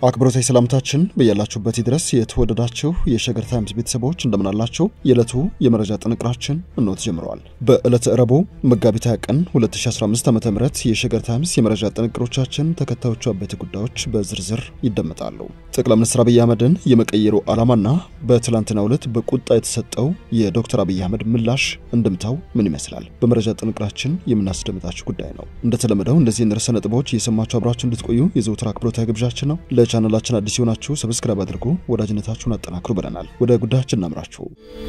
አክብሮታዊ ሰላምታችን በያላችሁበት ድረስ የተወደዳችሁ የሸገር ታይምስ ቤተሰቦች እንደምናላችሁ። የዕለቱ የመረጃ ጥንቅራችን እንሆ ተጀምረዋል። በዕለተ ረቡዕ መጋቢት 20 ቀን 2015 ዓ ም የሸገር ታይምስ የመረጃ ጥንቅሮቻችን ተከታዮቹ አበይት ጉዳዮች በዝርዝር ይደመጣሉ። ጠቅላይ ሚኒስትር አብይ አህመድን የመቀየሩ ዓላማና በትላንትናው ዕለት በቁጣ የተሰጠው የዶክተር አብይ አህመድ ምላሽ እንድምታው ምን ይመስላል? በመረጃ ጥንቅራችን የምናስደምጣችሁ ጉዳይ ነው። እንደተለመደው እንደዚህ ርዕሰ ነጥቦች እየሰማችሁ አብራችሁ እንድትቆዩ የዘውትር አክብሮታዊ ግብዣችን ነው። ለቻናላችን አዲስ የሆናችሁ ሰብስክራይብ አድርጉ፣ ወዳጅነታችሁን አጠናክሩ ብለናል። ወደ ጉዳያችን እናምራችሁ።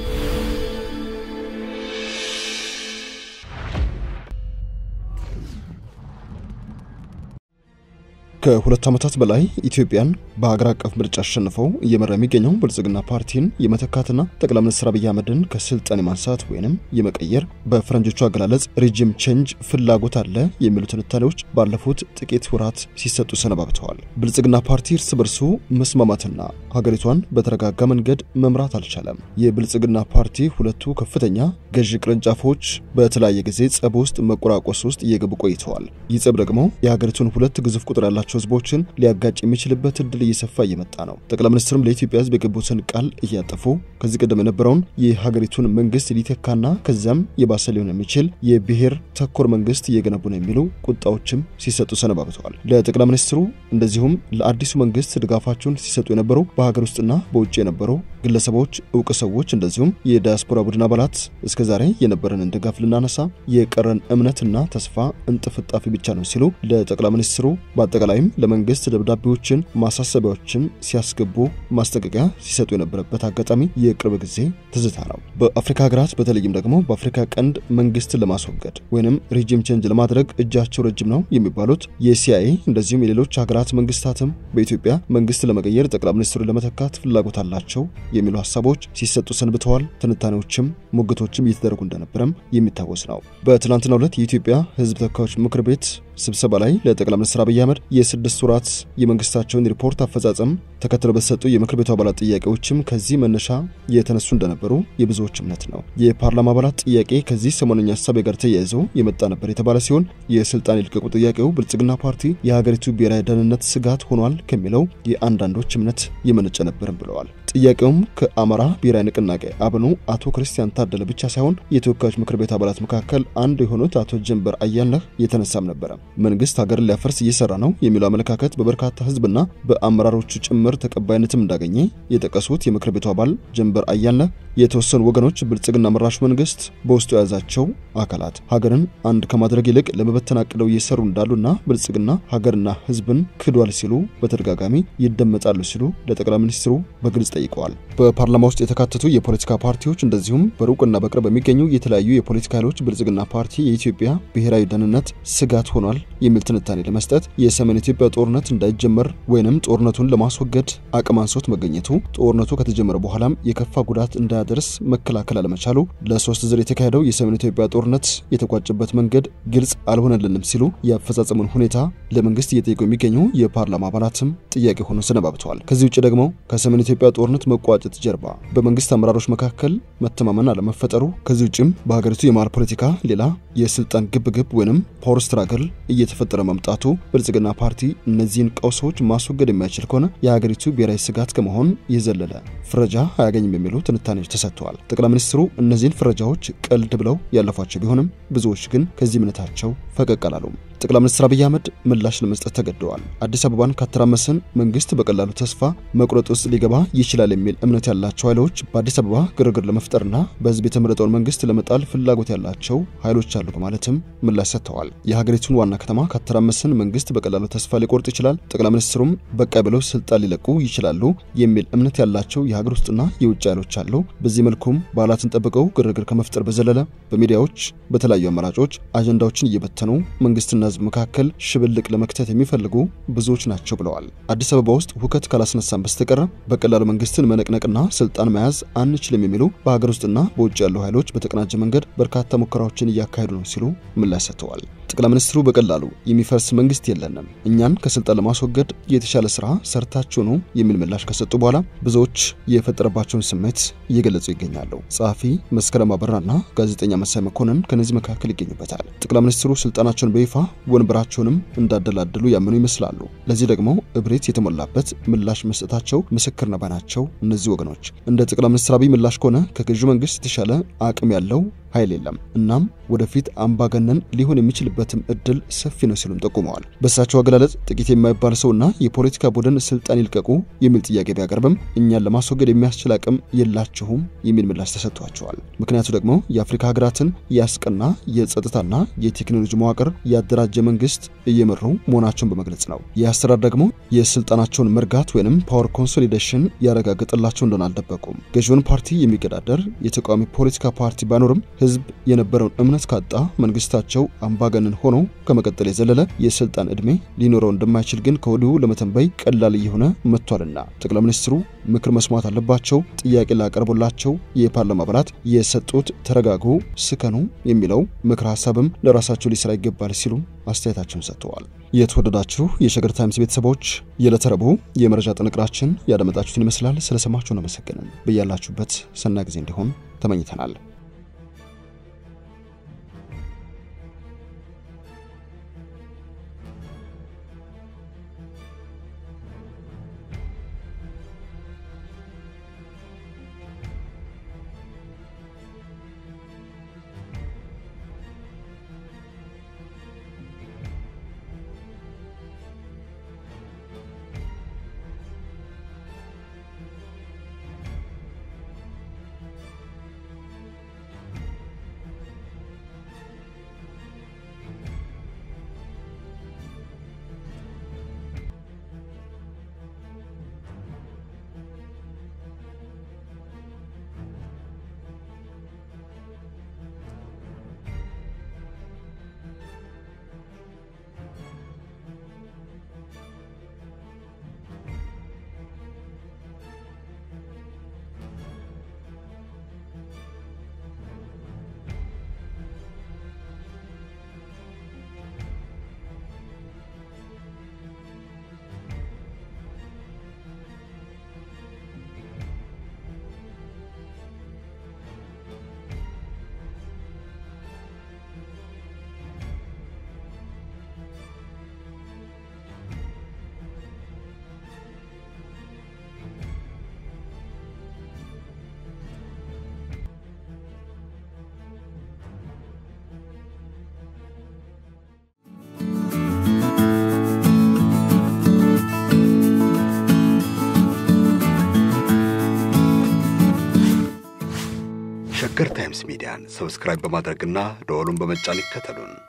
ከሁለት ዓመታት በላይ ኢትዮጵያን በሀገር አቀፍ ምርጫ አሸንፈው እየመራ የሚገኘው ብልጽግና ፓርቲን የመተካትና ጠቅላይ ሚኒስትር አብይ አህመድን ከስልጣን የማንሳት ወይንም የመቀየር በፈረንጆቹ አገላለጽ ሪጅም ቼንጅ ፍላጎት አለ የሚሉ ትንታኔዎች ባለፉት ጥቂት ወራት ሲሰጡ ሰነባብተዋል። ብልጽግና ፓርቲ እርስ በርሱ መስማማትና ሀገሪቷን በተረጋጋ መንገድ መምራት አልቻለም። የብልጽግና ፓርቲ ሁለቱ ከፍተኛ ገዢ ቅርንጫፎች በተለያየ ጊዜ ጸብ ውስጥ መቆራቆስ ውስጥ እየገቡ ቆይተዋል። ይህ ጸብ ደግሞ የሀገሪቱን ሁለት ግዙፍ ቁጥር ያላቸው ህዝቦችን ሊያጋጭ የሚችልበት እድል እየሰፋ እየመጣ ነው። ጠቅላይ ሚኒስትርም ለኢትዮጵያ ህዝብ የገቡትን ቃል እያጠፉ ከዚህ ቀደም የነበረውን የሀገሪቱን መንግስት ሊተካና ከዚያም የባሰ ሊሆን የሚችል የብሔር ተኮር መንግስት እየገነቡ ነው የሚሉ ቁጣዎችም ሲሰጡ ሰነባብተዋል። ለጠቅላይ ሚኒስትሩ እንደዚሁም ለአዲሱ መንግስት ድጋፋቸውን ሲሰጡ የነበሩ በሀገር ውስጥና በውጭ የነበሩ ግለሰቦች፣ እውቅ ሰዎች እንደዚሁም የዲያስፖራ ቡድን አባላት እስከዛሬ የነበረንን ድጋፍ ልናነሳ የቀረን እምነትና ተስፋ እንጥፍጣፊ ብቻ ነው ሲሉ ለጠቅላይ ሚኒስትሩ በአጠቃላይ ለመንግስት ደብዳቤዎችን ማሳሰቢያዎችን ሲያስገቡ ማስጠንቀቂያ ሲሰጡ የነበረበት አጋጣሚ የቅርብ ጊዜ ትዝታ ነው። በአፍሪካ ሀገራት በተለይም ደግሞ በአፍሪካ ቀንድ መንግስትን ለማስወገድ ወይንም ሪጂም ቼንጅ ለማድረግ እጃቸው ረጅም ነው የሚባሉት የሲአይኤ እንደዚሁም የሌሎች ሀገራት መንግስታትም በኢትዮጵያ መንግስት ለመቀየር ጠቅላይ ሚኒስትሩን ለመተካት ፍላጎት አላቸው የሚሉ ሀሳቦች ሲሰጡ ሰንብተዋል። ትንታኔዎችም ሙግቶችም እየተደረጉ እንደነበረም የሚታወስ ነው። በትናንትናው ዕለት የኢትዮጵያ ህዝብ ተወካዮች ምክር ቤት ስብሰባ ላይ ለጠቅላይ ሚኒስትር አብይ አህመድ የስድስት ወራት የመንግስታቸውን ሪፖርት አፈጻጸም ተከትለው በተሰጡ የምክር ቤቱ አባላት ጥያቄዎችም ከዚህ መነሻ የተነሱ እንደነበሩ የብዙዎች እምነት ነው። የፓርላማ አባላት ጥያቄ ከዚህ ሰሞነኛ ሀሳብ ጋር ተያይዞ የመጣ ነበር የተባለ ሲሆን የስልጣን ይልቀቁ ጥያቄው ብልጽግና ፓርቲ የሀገሪቱ ብሔራዊ ደህንነት ስጋት ሆኗል ከሚለው የአንዳንዶች እምነት የመነጨ ነበርም ብለዋል። ጥያቄውም ከአማራ ብሔራዊ ንቅናቄ አብኑ አቶ ክርስቲያን ታደለ ብቻ ሳይሆን የተወካዮች ምክር ቤት አባላት መካከል አንዱ የሆኑት አቶ ጀንበር አያለህ የተነሳም ነበረ። መንግስት ሀገርን ሊያፈርስ እየሰራ ነው የሚለው አመለካከት በበርካታ ህዝብና በአመራሮቹ ጭምር ተቀባይነትም እንዳገኘ የጠቀሱት የምክር ቤቱ አባል ጀንበር አያለህ የተወሰኑ ወገኖች ብልጽግና መራሹ መንግስት በውስጡ የያዛቸው አካላት ሀገርን አንድ ከማድረግ ይልቅ ለመበተን አቅደው እየሰሩ እንዳሉና ብልጽግና ሀገርና ህዝብን ክዷል ሲሉ በተደጋጋሚ ይደመጣሉ ሲሉ ለጠቅላይ ሚኒስትሩ በግልጽ ጠይቀዋል። በፓርላማ ውስጥ የተካተቱ የፖለቲካ ፓርቲዎች እንደዚሁም በሩቅና በቅርብ የሚገኙ የተለያዩ የፖለቲካ ኃይሎች ብልጽግና ፓርቲ የኢትዮጵያ ብሔራዊ ደህንነት ስጋት ሆኗል የሚል ትንታኔ ለመስጠት የሰሜን ኢትዮጵያ ጦርነት እንዳይጀመር ወይንም ጦርነቱን ለማስወገድ አቅም አንሶት መገኘቱ ጦርነቱ ከተጀመረ በኋላም የከፋ ጉዳት እንዳያደርስ መከላከል አለመቻሉ ለሶስት ዙር የተካሄደው የሰሜን ኢትዮጵያ ጦርነት የተቋጨበት መንገድ ግልጽ አልሆነልንም ሲሉ የአፈጻጸሙን ሁኔታ ለመንግስት እየጠየቁ የሚገኙ የፓርላማ አባላትም ጥያቄ ሆኖ ሰነባብተዋል። ከዚህ ውጭ ደግሞ ከሰሜን ኢትዮጵያ ጦርነት መቋጨት ጀርባ በመንግስት አመራሮች መካከል መተማመን አለመፈጠሩ፣ ከዚህ ውጭም በሀገሪቱ የመሃል ፖለቲካ ሌላ የስልጣን ግብግብ ወይንም ፓወር ስትራግል እየተፈጠረ መምጣቱ ብልጽግና ፓርቲ እነዚህን ቀውሶች ማስወገድ የማይችል ከሆነ የሀገሪቱ ብሔራዊ ስጋት ከመሆን የዘለለ ፍረጃ አያገኝም የሚሉ ትንታኔዎች ተሰጥተዋል። ጠቅላይ ሚኒስትሩ እነዚህን ፍረጃዎች ቀልድ ብለው ያለፏቸው ቢሆንም ብዙዎች ግን ከዚህ እምነታቸው ፈቀቅ አላሉም። ጠቅላይ ሚኒስትር አብይ አህመድ ምላሽ ለመስጠት ተገደዋል። አዲስ አበባን ካተራመሰን መንግስት በቀላሉ ተስፋ መቁረጥ ውስጥ ሊገባ ይችላል የሚል እምነት ያላቸው ኃይሎች በአዲስ አበባ ግርግር ለመፍጠርና በህዝብ የተመረጠውን መንግስት ለመጣል ፍላጎት ያላቸው ኃይሎች አሉ በማለትም ምላሽ ሰጥተዋል። የሀገሪቱን ዋና ከተማ ካተራመሰን መንግስት በቀላሉ ተስፋ ሊቆርጥ ይችላል፣ ጠቅላይ ሚኒስትሩም በቃ ብለው ስልጣን ሊለቁ ይችላሉ የሚል እምነት ያላቸው የሀገር ውስጥና የውጭ ኃይሎች አሉ። በዚህ መልኩም በዓላትን ጠብቀው ግርግር ከመፍጠር በዘለለ በሚዲያዎች በተለያዩ አማራጮች አጀንዳዎችን እየበተኑ መንግስትና ህዝብ መካከል ሽብልቅ ለመክተት የሚፈልጉ ብዙዎች ናቸው ብለዋል። አዲስ አበባ ውስጥ ሁከት ካላስነሳን በስተቀር በቀላሉ መንግስትን መነቅነቅና ስልጣን መያዝ አንችልም የሚሉ በሀገር ውስጥና በውጭ ያሉ ኃይሎች በተቀናጀ መንገድ በርካታ ሙከራዎችን እያካሄዱ ነው ሲሉ ምላሽ ሰጥተዋል። ጠቅላይ ሚኒስትሩ በቀላሉ የሚፈርስ መንግስት የለንም፣ እኛን ከስልጣን ለማስወገድ የተሻለ ስራ ሰርታችሁ ነው የሚል ምላሽ ከሰጡ በኋላ ብዙዎች የፈጠረባቸውን ስሜት እየገለጹ ይገኛሉ። ጸሐፊ መስከረም አበራና ጋዜጠኛ መሳይ መኮንን ከነዚህ መካከል ይገኙበታል። ጠቅላይ ሚኒስትሩ ስልጣናቸውን በይፋ ወንበራቸውንም እንዳደላደሉ ያመኑ ይመስላሉ። ለዚህ ደግሞ እብሪት የተሞላበት ምላሽ መስጠታቸው ምስክር ነው ባይ ናቸው እነዚህ ወገኖች። እንደ ጠቅላይ ሚኒስትር አብይ ምላሽ ከሆነ ከገዢው መንግስት የተሻለ አቅም ያለው ኃይል የለም። እናም ወደፊት አምባገነን ሊሆን የሚችልበትም እድል ሰፊ ነው ሲሉም ጠቁመዋል። በእሳቸው አገላለጽ ጥቂት የማይባል ሰውና የፖለቲካ ቡድን ስልጣን ይልቀቁ የሚል ጥያቄ ቢያቀርብም እኛን ለማስወገድ የሚያስችል አቅም የላችሁም የሚል ምላሽ ተሰጥቷቸዋል። ምክንያቱ ደግሞ የአፍሪካ ሀገራትን ያስቀና የጸጥታና የቴክኖሎጂ መዋቅር ያደራጀ መንግስት እየመሩ መሆናቸውን በመግለጽ ነው። ይህ አሰራር ደግሞ የስልጣናቸውን መርጋት ወይንም ፓወር ኮንሶሊዴሽን ያረጋግጥላቸው እንደሆነ አልደበቁም። ገዢውን ፓርቲ የሚገዳደር የተቃዋሚ ፖለቲካ ፓርቲ ባይኖርም ህዝብ የነበረውን እምነት ካጣ መንግስታቸው አምባገነን ሆኖ ከመቀጠል የዘለለ የስልጣን ዕድሜ ሊኖረው እንደማይችል ግን ከወዲሁ ለመተንበይ ቀላል እየሆነ መጥቷልና ጠቅላይ ሚኒስትሩ ምክር መስማት አለባቸው። ጥያቄ ላቀርቡላቸው የፓርላማ አባላት የሰጡት ተረጋጉ፣ ስከኑ የሚለው ምክር ሀሳብም ለራሳቸው ሊሰራ ይገባል ሲሉ አስተያየታቸውን ሰጥተዋል። የተወደዳችሁ የሸገር ታይምስ ቤተሰቦች የዕለተ ረቡዕ የመረጃ ጥንቅራችን ያደመጣችሁትን ይመስላል። ስለሰማችሁን አመሰግንን። በያላችሁበት ሰናይ ጊዜ እንዲሆን ተመኝተናል። ሸገር ታይምስ ሚዲያን ሰብስክራይብ በማድረግና ደወሉን በመጫን ይከተሉን።